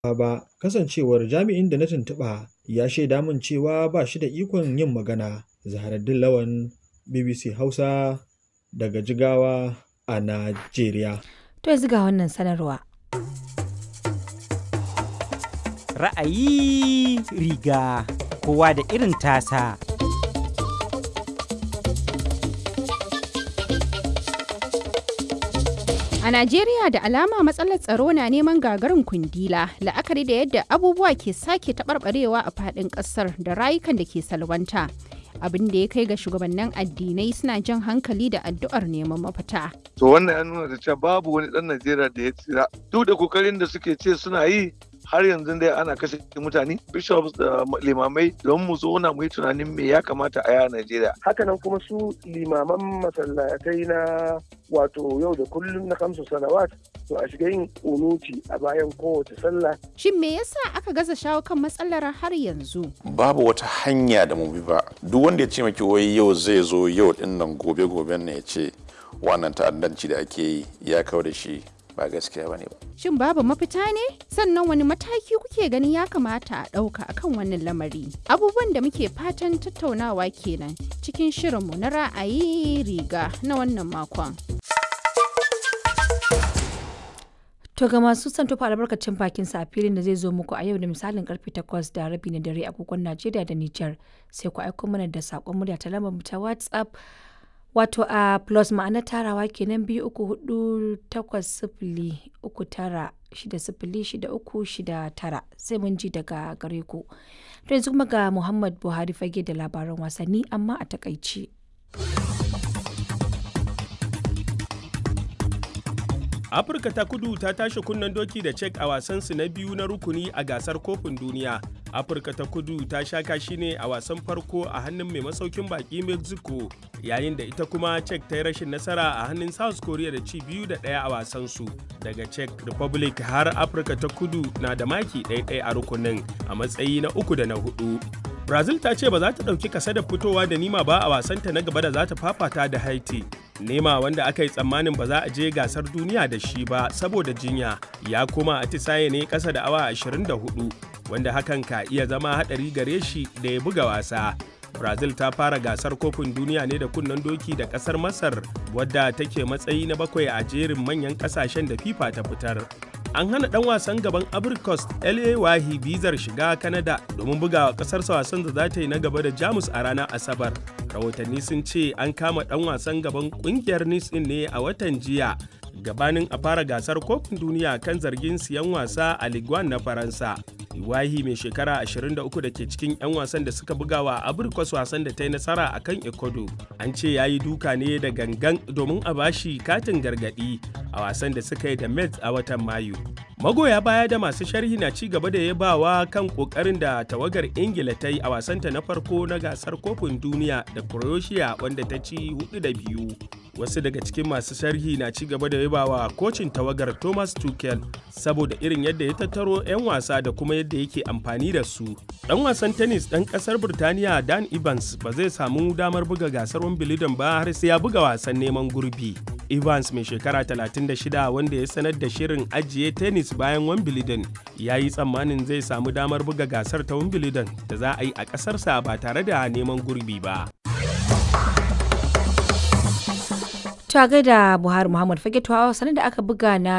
ba kasancewar jami'in da na tuntuɓa ya shaida min cewa ba shi da ikon yin magana. Zaharaddin Lawan BBC Hausa daga Jigawa a Najeriya. To yanzu ga wannan sanarwa. Ra'ayi riga kowa da irin tasa. A Najeriya da alama matsalar tsaro na neman gagarin kundila la'akari da yadda abubuwa ke sake taɓarɓarewa a faɗin ƙasar da rayukan da ke salwanta. Abin da ya kai ga shugabannin addinai suna jan hankali da addu'ar neman mafita. To wannan ya nuna da cewa babu wani ɗan Najeriya da ya tsira. Duk da kokarin da suke ce suna yi har yanzu dai ana kashe mutane bishops da limamai don mu zauna mu yi tunanin me ya kamata a yi a Najeriya. Hakanan kuma su limaman masallatai na wato yau da kullum na kamsu salawat to a shiga yin unuti a bayan kowace sallah. Shin me yasa aka gaza shawo kan matsalar har yanzu? Babu wata hanya da mu bi ba. Duk wanda ya ce maki wai yau zai zo yau din nan gobe goben ne ya ce wannan ta'addanci da ake yi ya kawo da shi ba gaskiya bane ba. Shin babu mafita ne? Sannan wani mataki kuke ganin ya kamata a ɗauka akan wannan lamari? Abubuwan da muke fatan tattaunawa kenan cikin shirinmu na ra'ayi riga na wannan makon. To ga masu son tofa albarkacin bakin sa a filin da zai zo muku a yau da misalin karfe 8 da rabi na dare agogon Najeriya da Nijar sai ku aiko mana da sakon murya ta lambar ta WhatsApp wato a plus ma'ana tarawa kenan biyu uku hudu takwas sifili uku tara shida sifili shida uku shida tara sai mun ji daga gare ku. To yanzu kuma ga Muhammad Buhari fage da labaran wasanni amma a takaici. afirka ta kudu ta tashi kunnen doki da cek a wasansu na biyu na rukuni a gasar kofin duniya afirka ta kudu ta sha kashi ne a wasan farko a hannun mai masaukin baki mexico yayin da ita kuma cek ta yi rashin nasara a hannun south korea da ci biyu da ɗaya a wasansu daga czech republic har afirka ta kudu na da maki ɗaya a rukunin a matsayi na uku da na hudu brazil ta ce ba za ta ɗauki kasa da fitowa da nima ba a wasanta na gaba da za ta fafata da haiti nema wanda aka yi tsammanin ba za a je gasar duniya da shi ba saboda jinya ya koma atisaye ne ƙasa da awa 24 wanda hakan ka iya zama haɗari gare shi da ya buga wasa brazil ta fara gasar kofin duniya ne da kunnen doki da ƙasar masar wadda take matsayi na bakwai a jerin manyan ƙasashen da fifa ta fitar an hana dan wasan gaban abricos la wahi bizar shiga canada domin bugawa kasarsa wasan da za ta yi na gaba da jamus a ranar asabar rahotanni sun ce an kama dan wasan gaban kungiyar nice ne a watan jiya gabanin a fara gasar kofin duniya kan zargin siyan wasa a liguan na faransa iwahi mai shekara 23 da ke cikin 'yan wasan da suka buga wa abrikos wasan da ta yi nasara a kan ecuador an ce ya yi duka ne da gangan domin a bashi katin gargadi a wasan da suka yi da mets a watan mayu magoya baya da masu sharhi na ci gaba da yabawa kan kokarin da tawagar ingila ta yi a wasanta na farko na gasar kofin duniya da croatia wanda ta ci hudu da biyu wasu daga cikin masu sharhi na ci gaba da yabawa kocin tawagar thomas tuchel saboda irin yadda ya tattaro 'yan wasa da kuma yadda yake amfani da su dan wasan tennis dan kasar birtaniya dan evans ba zai samu damar buga gasar wimbledon ba har sai ya buga wasan neman gurbi evans mai shekara 36 wanda ya sanar da shirin ajiye tennis bayan wimbledon ya yi tsammanin zai samu damar buga gasar ta wimbledon da za a yi a ƙasarsa ba tare da neman gurbi ba ta gaida buhari muhammad fage sanar da aka buga na